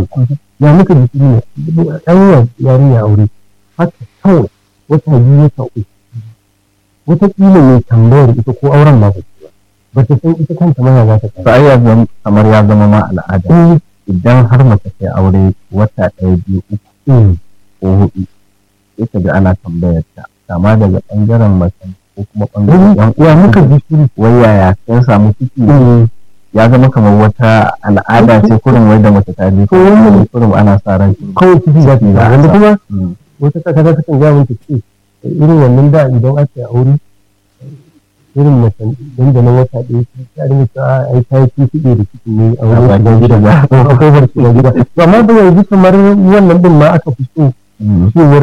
ya muka ji ne an yi yarinya aure haka kawai wata biyu wata uku wataƙila mai tambayar ita ko auren ma ba ta ba ta san ita kanta ma za ta to ai ya zama kamar ya zama ma al'ada idan har mace ta aure wata ɗaya biyu uku ko hudu sai ka ga ana tambayar ta kama daga ɓangaren mace ko kuma ɓangaren yan ya muka ji shiru wai yaya sun samu ciki ya zama kamar wata al'ada ce kurin wai da mace ta je ko wannan kurin ana sa ran kawai ciki za ta yi Za a wanda sa. kuma Mm. wata kasa ta kan gaya min ta ce irin wannan da idan aka yi aure irin mace dan da nan wata ɗaya ta dinga cewa ai ta yi kifiɗe da ciki ne a wurin A shiga gida bakin a kofar shiga gida to amma da yanzu kamar wannan din ma aka fi so Mm. cewar